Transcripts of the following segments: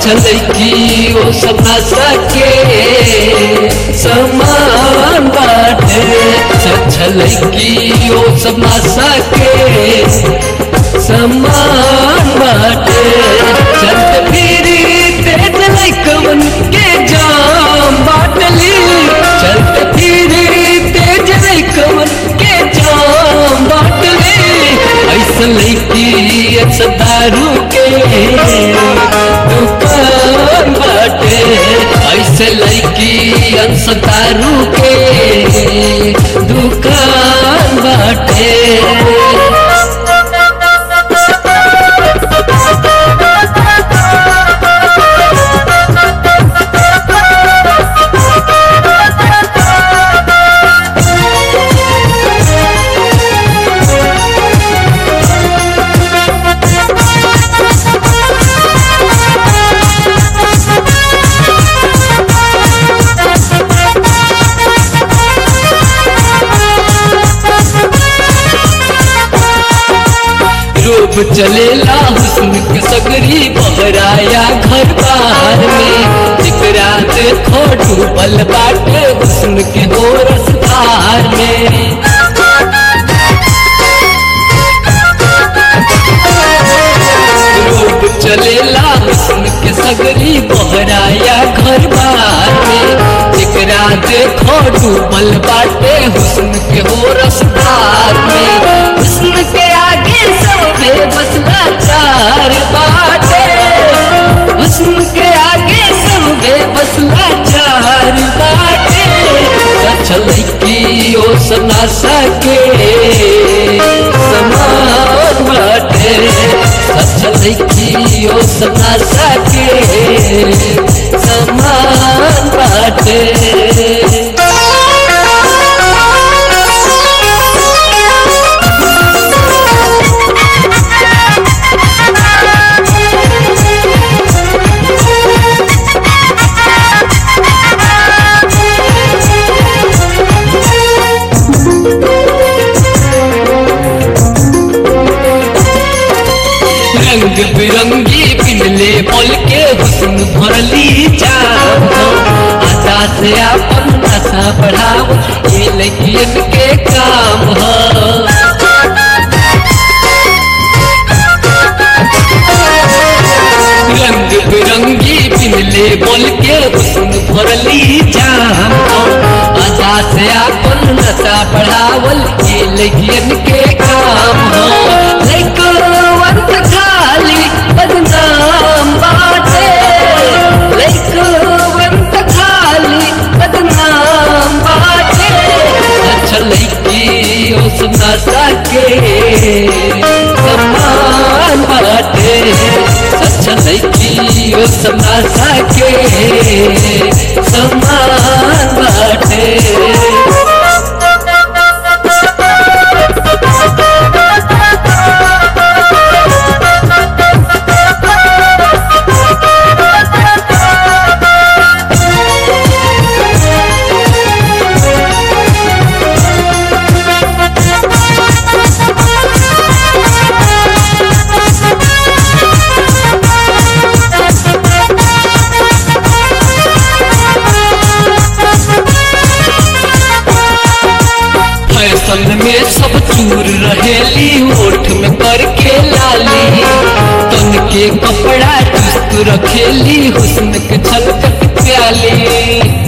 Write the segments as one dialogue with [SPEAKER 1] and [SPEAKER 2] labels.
[SPEAKER 1] छलकी ओ सपना सके समान बाटे छलकी ओ सपना सके समान बाटे चलत फिरी तेज लैकवन के जाम बाटली चलत फिरी तेज लैकवन के जाम बाटली ऐसा लैकी ऐसा दारू के दुकान बाटे ऐसे लैकी ऐसा दारू के दुकान बाटे रूप चलेला हुस्न के सगरी बहराया घर बार में जिकरा देखो डूबल बाटे हुस्न के हो रसदार में रूप चलेला हुस्न के सगरी बहराया घर बार में जिकरा देखो डूबल बाटे हुस्न के हो रसदार में हुस्न के आगे सबे बसला चार बाटे हुस्न के आगे सबे बसला चार बाटे चल की ओ सना सके समान बाटे चल की ओ सना सके समान बाटे रंग बिरंगी पिनले बोल के हुस्न भरली जाम आशा से अपन नशा बढ़ाओ ये लगियन के काम ह रंग बिरंगी पिनले बोल के हुस्न भरली जाम आशा से अपन नशा बढ़ावल ये लगियन के काम ह लइकवन त खाली बदनाम बाटे लइकवन त खाली बदनाम बाटे अच्छा लइकी ओ सुना सके समान बाटे अच्छा लइकी ओ सुना सके समान बाटे फैशन में सब चूर रहेली ओठ में करके लाली तन के कपड़ा चुस्त रखेली हुस्न के छलकत प्याली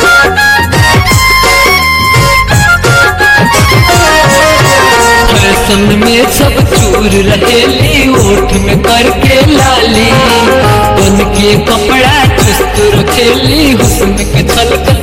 [SPEAKER 1] फैशन में सब चूर रहेली ओठ में करके लाली तन के कपड़ा चुस्त रखेली हुस्न के छलकत